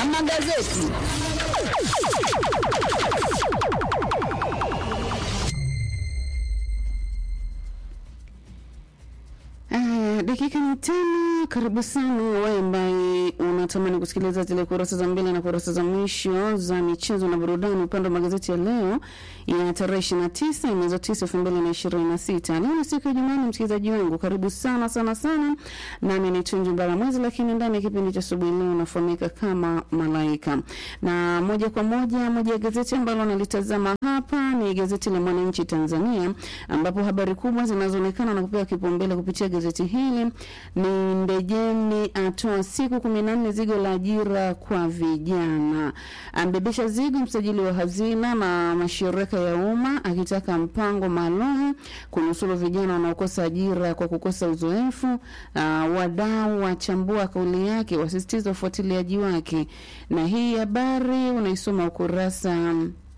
na magazeti. Aya, dakika ni tano. Karibu sana wewe ambaye unatamani kusikiliza zile kurasa za mbele na kurasa za mwisho za michezo na burudani upande wa magazeti ya leo ya tarehe ishirini na tisa mwezi wa tisa elfu mbili na ishirini na sita. Leo ni siku ya Jumanne, msikilizaji wangu, karibu sana sana sana, nami ni Tunji Mbalamwezi, lakini ndani ya kipindi cha asubuhi leo nafahamika kama Malaika, na moja kwa moja, moja ya gazeti ambalo nalitazama hapa ni gazeti la Mwananchi Tanzania, ambapo habari kubwa zinazoonekana na kupewa kipaumbele kupitia gazeti hili ni Ndejeni atoa siku kumi na nne zigo la ajira kwa vijana, ambebesha zigo msajili wa hazina na mashirika ya umma akitaka mpango maalum kunusuru vijana wanaokosa ajira kwa kukosa uzoefu. Uh, wadau wachambua kauli yake, wasisitiza ufuatiliaji wake, na hii habari unaisoma ukurasa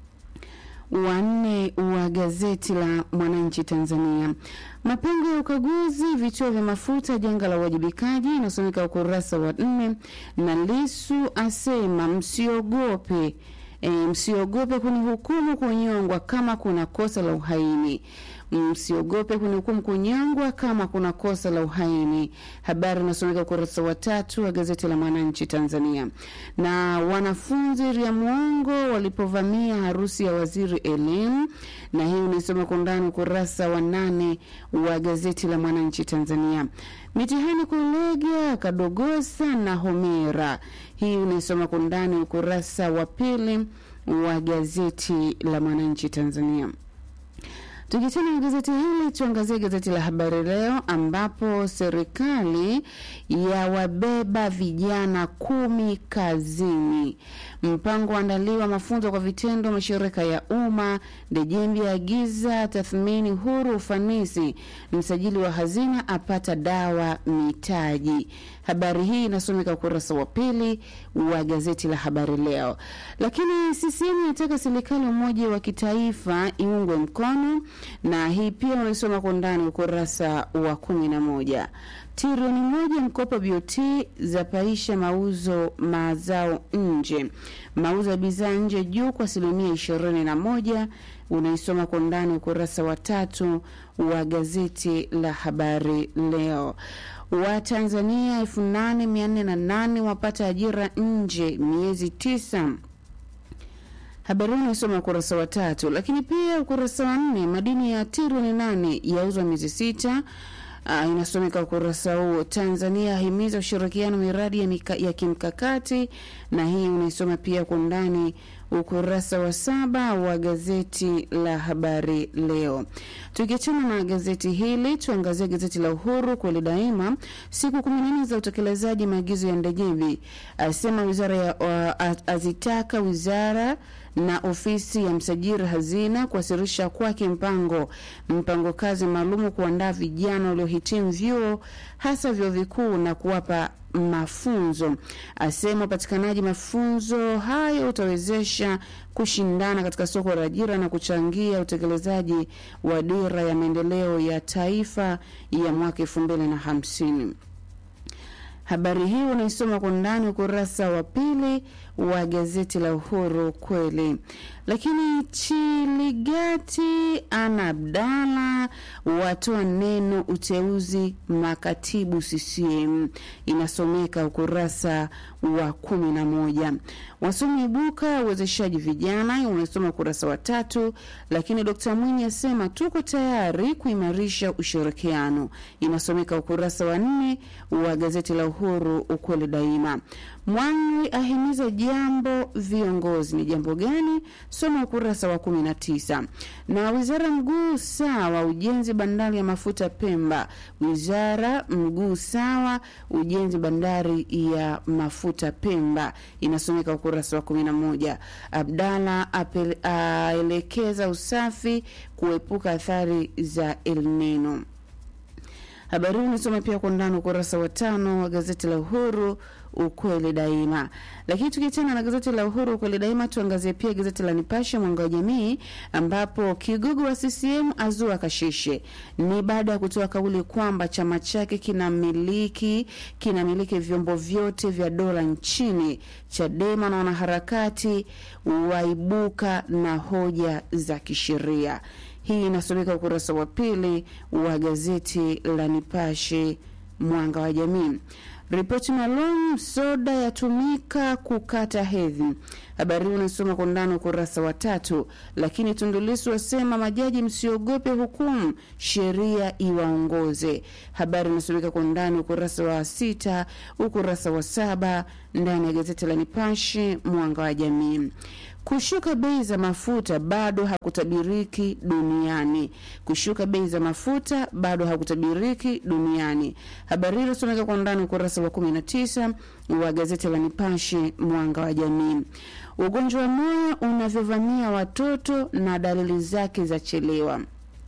wanne wa gazeti la Mwananchi Tanzania. Mapengo ya ukaguzi vituo vya mafuta, janga la uwajibikaji, inasomeka ukurasa wa nne. Na Lisu asema msiogope, e, msiogope kunihukumu kunyongwa kama kuna kosa la uhaini msiogope kunihukumu kunyongwa kama kuna kosa la uhaini. Habari inasomeka ukurasa wa tatu wa gazeti la Mwananchi Tanzania. Na wanafunzi ria mwongo walipovamia harusi ya waziri elimu, na hii unaisoma kwa undani ukurasa wa nane wa gazeti la Mwananchi Tanzania. Mitihani kulega Kadogosa na Homera, hii unaisoma kwa undani ukurasa wa pili wa gazeti la Mwananchi Tanzania. Tukichana na gazeti hili tuangazie gazeti la Habari Leo ambapo serikali ya wabeba vijana kumi kazini. Mpango waandaliwa mafunzo kwa vitendo mashirika ya umma. Ndejembi agiza tathmini huru ufanisi. Msajili wa hazina apata dawa mitaji. Habari hii inasomeka ukurasa wa pili wa gazeti la Habari Leo. Lakini CCM inataka serikali umoja wa kitaifa iungwe mkono na hii pia unaisoma kwa ndani ukurasa wa kumi na moja. Trilioni moja mkopo BOT zapaisha mauzo mazao nje. Mauzo ya bidhaa nje juu kwa asilimia ishirini na moja unaisoma kwa ndani ukurasa wa tatu wa gazeti la Habari Leo. Watanzania elfu nane mia nne na nane wapata ajira nje miezi tisa. Habari hii unaisoma ukurasa wa tatu, lakini pia ukurasa wa nne, madini ya trilioni nane yauzwa miezi sita. Uh, inasomeka ukurasa huo. Tanzania himiza ushirikiano miradi ya, mika, ya kimkakati, na hii unaisoma pia kwa undani ukurasa wa saba wa gazeti la Habari Leo. Tukiachana na gazeti hili, tuangazie gazeti la Uhuru kweli daima. Siku kumi na nne za utekelezaji maagizo ya Ndejembi, asema wizara ya uh, azitaka wizara na ofisi ya msajili hazina kuwasilisha kwake mpango mpango kazi maalumu kuandaa vijana waliohitimu vyuo hasa vyuo vikuu na kuwapa mafunzo. Asema upatikanaji mafunzo hayo utawezesha kushindana katika soko la ajira na kuchangia utekelezaji wa dira ya maendeleo ya taifa ya mwaka elfu mbili na hamsini. Habari hii unaisoma kwa ndani ukurasa wa pili wa gazeti la Uhuru kweli. Lakini Chiligati Ana Abdalla watoa neno uteuzi makatibu CCM, inasomeka ukurasa wa kumi na moja. Wasomi ibuka uwezeshaji vijana, unasoma ukurasa wa tatu. Lakini Dkt Mwinyi asema tuko tayari kuimarisha ushirikiano, inasomeka ukurasa wa nne wa gazeti la Uhuru ukweli daima. Mwangwi ahimiza jambo viongozi, ni jambo gani? Soma ukurasa wa kumi na tisa. Na wizara mguu sawa ujenzi bandari ya mafuta Pemba, wizara mguu sawa ujenzi bandari ya mafuta Pemba, inasomeka ukurasa wa kumi na moja. Abdalla aelekeza usafi kuepuka athari za El Nino. Habari hii unasoma pia kwa undani ukurasa wa tano wa gazeti la Uhuru ukweli daima. Lakini tukiachana na gazeti la Uhuru ukweli daima, tuangazie pia gazeti la Nipashe mwanga wa jamii, ambapo kigogo wa CCM azua kashishe. Ni baada ya kutoa kauli kwamba chama chake kinamiliki kinamiliki vyombo vyote vya dola nchini. Chadema na wanaharakati waibuka na hoja za kisheria. Hii inasomeka ukurasa wa pili wa gazeti la Nipashe mwanga wa jamii. Ripoti maalum soda yatumika kukata hedhi. Habari hii unasoma kwa undani ukurasa wa tatu. Lakini Tundu Lissu wasema majaji msiogope hukumu, sheria iwaongoze. Habari inasomeka kwa undani ukurasa wa sita, ukurasa wa saba ndani ya gazeti la Nipashe mwanga wa jamii. Kushuka bei za mafuta bado hakutabiriki duniani. Kushuka bei za mafuta bado hakutabiriki duniani. Habari hii inasomeka kwa undani ukurasa wa 19 wa gazeti la Nipashe mwanga wa jamii. Ugonjwa wa moyo unavyovamia watoto na dalili zake za chelewa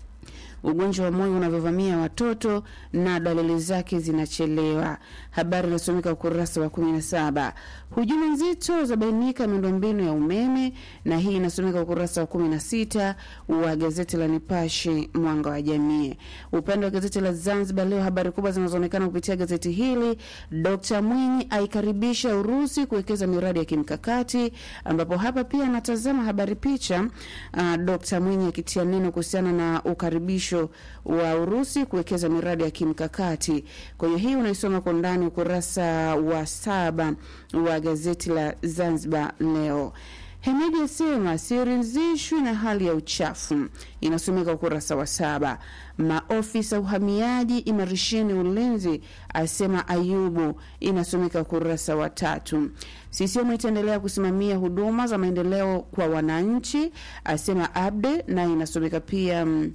ugonjwa wa moyo unavyovamia watoto na dalili zake zinachelewa. Habari inasomeka ukurasa wa 17. Hujuma nzito zabainika miundombinu ya umeme, na hii inasomeka ukurasa wa 16 wa gazeti la Nipashe mwanga wa jamii. Upande wa gazeti la Zanzibar Leo, habari kubwa zinazoonekana kupitia gazeti hili, Dr. Mwinyi aikaribisha Urusi kuwekeza miradi ya kimkakati, ambapo hapa pia anatazama habari picha, uh, Dr. Mwinyi akitia neno kuhusiana na ukaribisho wa Urusi kuwekeza miradi ya kimkakati. Kwa hiyo hii unaisoma kwa ndani ukurasa wa saba wa gazeti la Zanzibar Leo. Hemedi asema siridhishwi na hali ya uchafu, inasomeka ukurasa wa saba. Maofisa uhamiaji imarisheni ulinzi, asema Ayubu, inasomeka ukurasa wa tatu. CCM itaendelea kusimamia huduma za maendeleo kwa wananchi, asema Abde, naye inasomeka pia mm,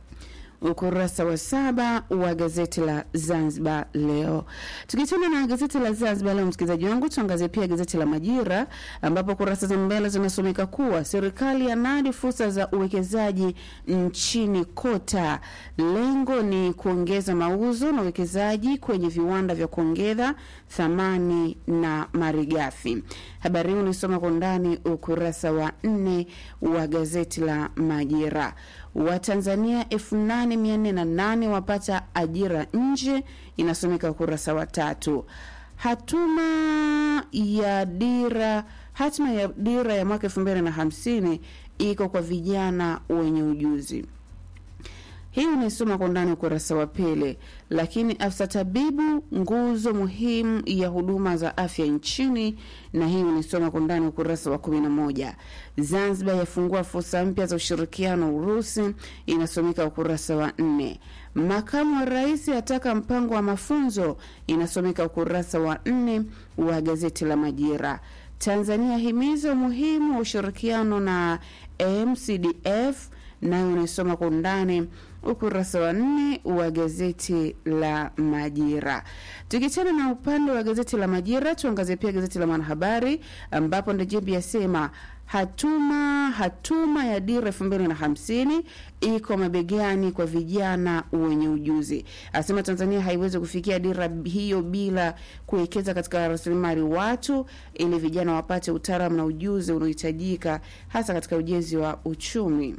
ukurasa wa saba wa gazeti la Zanzibar Leo. Tukichana na gazeti la Zanzibar Leo, msikilizaji wangu, tuangazie pia gazeti la Majira ambapo kurasa za mbele zinasomeka kuwa serikali yanadi fursa za uwekezaji nchini kota. Lengo ni kuongeza mauzo na uwekezaji kwenye viwanda vya kuongeza thamani na malighafi. Habari hii unaisoma kwa undani ukurasa wa nne wa gazeti la Majira. Watanzania 8408 wapata ajira nje, inasomeka ukurasa wa tatu. Hatuma ya dira hatima ya dira ya mwaka 2050 iko kwa vijana wenye ujuzi. Hii unaisoma kwa ndani ukurasa wa pili. Lakini afisa tabibu nguzo muhimu ya huduma za afya nchini, na hii unaisoma kwa ndani ukurasa wa kumi na moja. Zanzibar yafungua fursa mpya za ushirikiano Urusi, inasomeka ukurasa wa nne. Makamu wa rais ataka mpango wa mafunzo, inasomeka ukurasa wa nne wa gazeti la Majira. Tanzania himiza umuhimu wa ushirikiano na MCDF nayo unaisoma kwa undani ukurasa wa nne wa gazeti la Majira. Tukichana na upande wa gazeti la Majira, tuangazie pia gazeti la Mwanahabari ambapo Ndejembi yasema hatuma hatuma ya dira elfu mbili na hamsini iko mabegani kwa vijana wenye ujuzi. Asema Tanzania haiwezi kufikia dira hiyo bila kuwekeza katika rasilimali watu, ili vijana wapate utaalamu na ujuzi unaohitajika hasa katika ujenzi wa uchumi.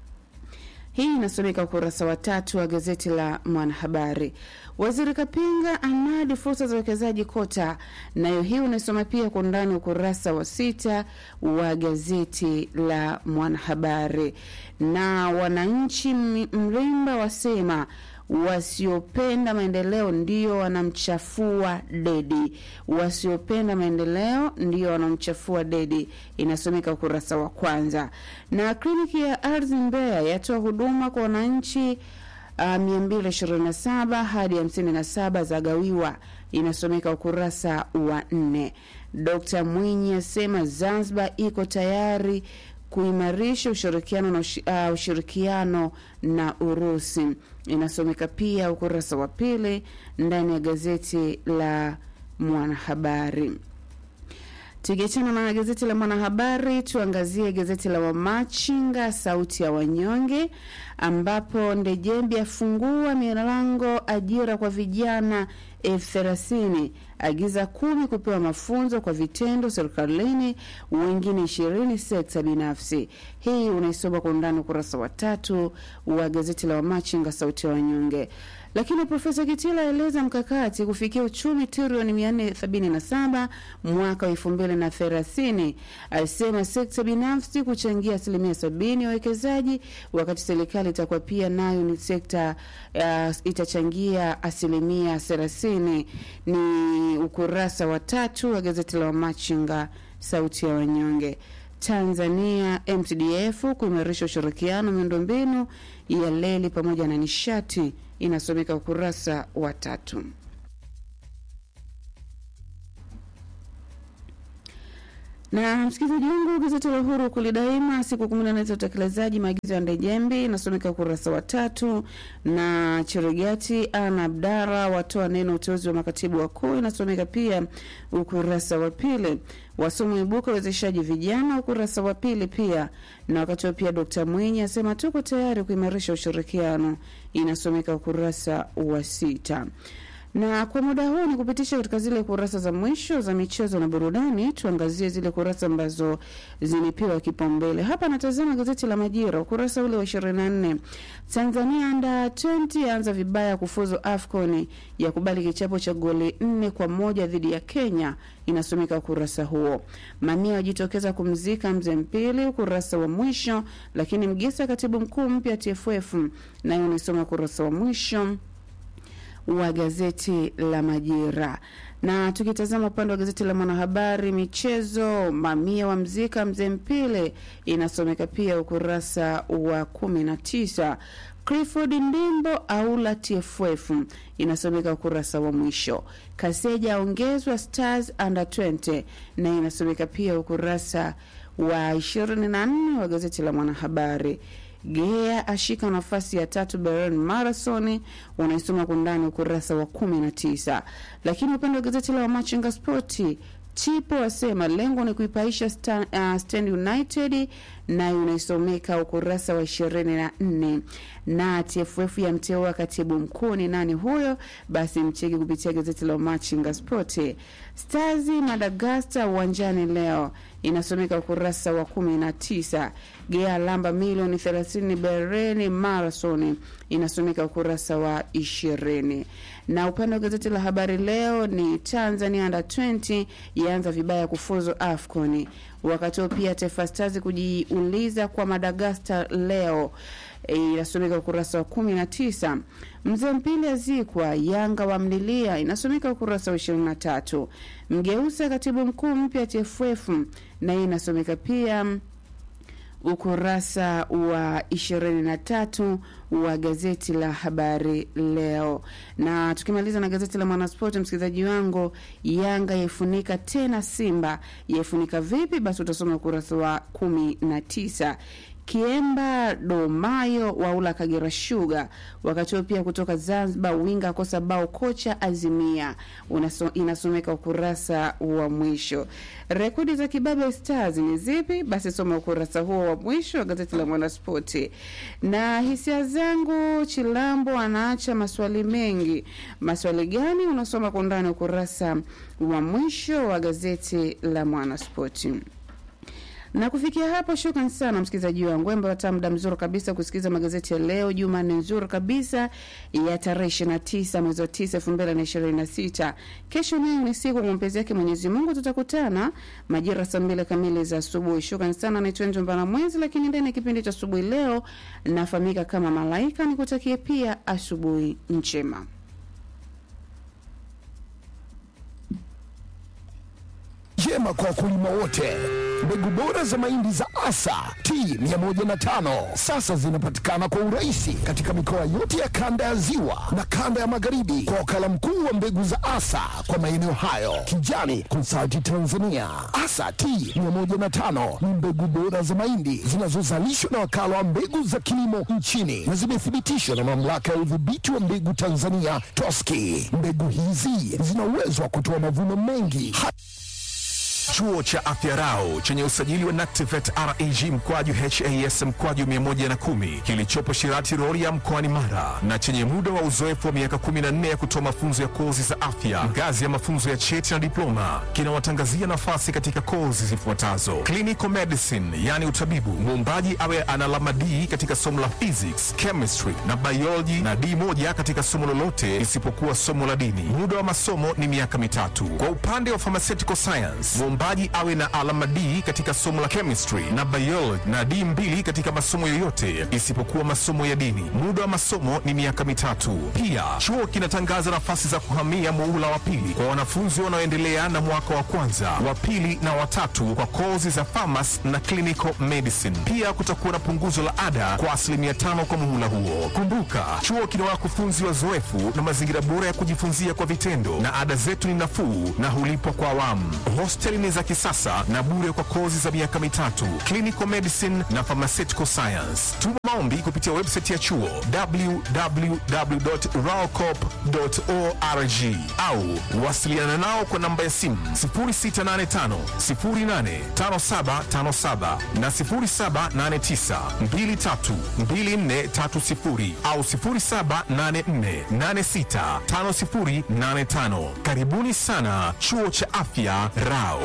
Hii inasomeka ukurasa wa tatu wa gazeti la Mwanahabari. Waziri Kapinga anadi fursa za uwekezaji kota, nayo hii unasoma pia kwa undani ukurasa wa sita wa gazeti la Mwanahabari. Na wananchi Mrimba wasema wasiopenda maendeleo ndio wanamchafua Dedi. Wasiopenda maendeleo ndio wanamchafua Dedi, inasomeka ukurasa wa kwanza. Na kliniki ya ardhi Mbeya yatoa huduma kwa wananchi uh, 227 hadi 57 za gawiwa, inasomeka ukurasa wa nne. Dkt Mwinyi asema Zanzibar iko tayari kuimarisha ushirikiano na uh, ushirikiano na Urusi inasomeka pia ukurasa wa pili ndani ya gazeti la Mwanahabari. Tukiachana na gazeti la Mwanahabari, tuangazie gazeti la Wamachinga, sauti ya wanyonge, ambapo Ndejembi afungua milango ajira kwa vijana elfu thelathini agiza kumi kupewa mafunzo kwa vitendo serikalini, wengine ishirini sekta binafsi. Hii unaisoma kwa undani ukurasa wa tatu wa gazeti la Wamachinga, sauti ya wanyonge. Lakini Profesa Kitila aeleza mkakati kufikia uchumi trilioni 477 mwaka wa 2030. Alisema sekta binafsi kuchangia asilimia sabini ya uwekezaji, wakati serikali itakuwa pia nayo ni sekta uh, itachangia asilimia 30. Ni ukurasa wa tatu wa gazeti la Wamachinga sauti ya wanyonge. Tanzania MTDF kuimarisha ushirikiano miundombinu ya leli pamoja na nishati inasomeka ukurasa wa tatu. Na msikilizaji wangu, gazeti la Uhuru kulidaima siku kumi na nne za utekelezaji maagizo ya Ndejembi inasomeka ukurasa wa tatu, na Cherigati Ana Abdara watoa neno uteuzi wa makatibu wakuu inasomeka pia ukurasa wa pili. Wasomi ibuka uwezeshaji vijana ukurasa wa pili pia, na wakati pia Dkt Mwinyi asema tuko tayari kuimarisha ushirikiano inasomeka ukurasa wa sita na kwa muda huu ni kupitisha katika zile kurasa za mwisho za michezo na burudani. Tuangazie zile kurasa ambazo zimepewa kipaumbele hapa. Natazama gazeti la Majira ukurasa ule wa 24. Tanzania anda 20 yaanza vibaya kufuzu AFCON ya kubali kichapo cha goli nne kwa moja dhidi ya Kenya, inasomeka ukurasa huo. Mamia wajitokeza kumzika mzee Mpili, ukurasa wa mwisho. Lakini Mgisa katibu mkuu mpya TFF, nayo unaisoma ukurasa wa mwisho wa gazeti la Majira. Na tukitazama upande wa gazeti la Mwanahabari michezo, mamia wa mzika mzee Mpile, inasomeka pia ukurasa wa kumi na tisa. Clifford Ndimbo aula TFF inasomeka ukurasa wa mwisho. Kaseja aongezwa Stars under 20 na inasomeka pia ukurasa wa 24 wa gazeti la Mwanahabari. Gea ashika nafasi ya tatu Berlin Marathon, unaisoma kwa ndani ukurasa wa kumi na tisa. Lakini upande wa gazeti la Wamachinga Spoti, Chipo asema lengo ni kuipaisha sta, uh, Stand United, nayo unaisomeka ukurasa wa ishirini na nne. Na TFF yamteua katibu mkuu ni nani huyo? Basi mcheki kupitia gazeti la Wamachinga Spoti. Stars Madagascar uwanjani leo inasomeka ukurasa wa kumi na tisa. Gea lamba milioni thelathini Bereni Marathon inasomeka ukurasa wa ishirini. Na upande wa gazeti la Habari Leo ni Tanzania under 20 yaanza vibaya kufuzu AFCON. Wakati huo pia Taifa Stars kujiuliza kwa Madagascar leo inasomeka ukurasa wa kumi na tisa. Mzee Mpili azikwa Yanga wamlilia inasomeka ukurasa wa ishirini na tatu. Mgeusa katibu mkuu mpya TFF na hii inasomeka pia ukurasa wa ishirini na tatu wa gazeti la habari leo. Na tukimaliza na gazeti la Mwanaspoti, msikilizaji wangu, Yanga yaifunika tena Simba. Yaifunika vipi? Basi utasoma ukurasa wa kumi na tisa. Kiemba Domayo waula Kagera Sugar. Wakati huo pia kutoka Zanzibar, winga akosa bao kocha Azimia, Unaso, inasomeka ukurasa wa mwisho. Rekodi za Kibabe Stars ni zipi? Basi soma ukurasa huo wa mwisho wa gazeti la Mwanaspoti. Na hisia zangu, Chilambo anaacha maswali mengi. Maswali gani? Unasoma kwa undani ukurasa wa mwisho wa gazeti la Mwanaspoti na kufikia hapo, shukran sana msikilizaji wangu ambaye wata muda mzuri kabisa kusikiliza magazeti ya leo Jumanne nzuri kabisa ya tarehe 29 mwezi wa 9 2026. Kesho nayo ni siku kwa mapenzi yake Mwenyezi Mungu, tutakutana majira saa mbili kamili za asubuhi. Shukran sana, naitwa Njombana Mwezi, lakini ndani ya kipindi cha asubuhi leo nafahamika kama Malaika. Nikutakie pia asubuhi njema. Jema kwa wakulima wote. Mbegu bora za mahindi za Asa T 105 sasa zinapatikana kwa urahisi katika mikoa yote ya kanda ya Ziwa na kanda ya Magharibi kwa wakala mkuu wa mbegu za Asa kwa maeneo hayo, Kijani Consulting Tanzania. Asa T 105 ni mbegu bora za mahindi zinazozalishwa na wakala wa mbegu za kilimo nchini na zimethibitishwa na mamlaka ya udhibiti wa mbegu Tanzania TOSCI. Mbegu hizi zina uwezo wa kutoa mavuno mengi Chuo cha Afya Rau chenye usajili wa NACTIVATE reg mkwaju has mkwaju 110 kilichopo Shirati Rorya mkoani Mara na chenye muda wa uzoefu wa miaka 14 ya kutoa mafunzo ya kozi za afya ngazi ya mafunzo ya cheti na diploma kinawatangazia nafasi katika kozi zifuatazo: clinical medicine, yani utabibu, muombaji awe ana alama D katika somo la physics, chemistry na biology na D moja katika somo lolote isipokuwa somo la dini. Muda wa masomo ni miaka mitatu. Kwa upande wa pharmaceutical science, muombaji awe na alama D katika somo la chemistry na biology na D mbili katika masomo yoyote isipokuwa masomo ya dini. Muda wa masomo ni miaka mitatu. Pia chuo kinatangaza nafasi za kuhamia muhula wa pili kwa wanafunzi wanaoendelea na mwaka wa kwanza, wa pili na watatu kwa kozi za pharmacy na clinical medicine. Pia kutakuwa na punguzo la ada kwa asilimia tano kwa muhula huo. Kumbuka, chuo kina wakufunzi wazoefu na mazingira bora ya kujifunzia kwa vitendo, na ada zetu ni nafuu na hulipwa kwa awamu. Hosteli ni za kisasa na bure kwa kozi za miaka mitatu, clinical medicine na pharmaceutical science. Tuma maombi kupitia website ya chuo www.raocop.org au wasiliana nao kwa namba ya simu 0685 085757 na 0789 232430 au 0784865085. Karibuni sana chuo cha afya Rao.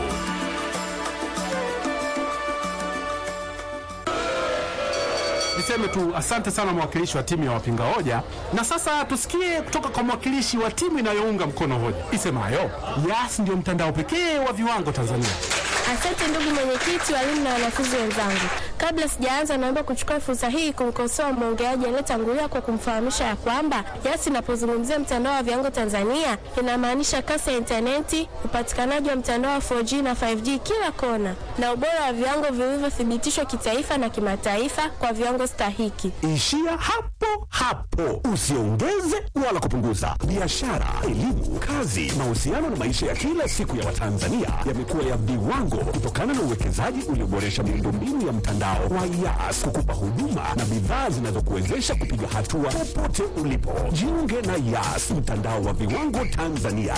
Niseme tu asante sana mwakilishi wa timu ya wapinga hoja, na sasa tusikie kutoka kwa mwakilishi wa timu inayounga mkono hoja isemayo Yas ndio mtandao pekee wa viwango Tanzania. Asante ndugu mwenyekiti, walimu na wanafunzi wenzangu. Kabla sijaanza, naomba kuchukua fursa hii kumkosoa mwongeaji aliyetangulia kwa kumfahamisha ya kwamba Yas inapozungumzia mtandao wa viwango Tanzania inamaanisha kasi ya intaneti, upatikanaji wa mtandao wa 4G na 5G kila kona, na ubora wa viwango vilivyothibitishwa kitaifa na kimataifa kwa viwango stahiki. Ishia hapo hapo, usiongeze wala kupunguza. Biashara, elimu, kazi, mahusiano na maisha ya kila siku ya Watanzania yamekuwa ya viwango kutokana na uwekezaji ulioboresha miundombinu ya mtandao wa Yas kukupa huduma na bidhaa zinazokuwezesha kupiga hatua popote ulipo. Jiunge na Yas, mtandao wa viwango Tanzania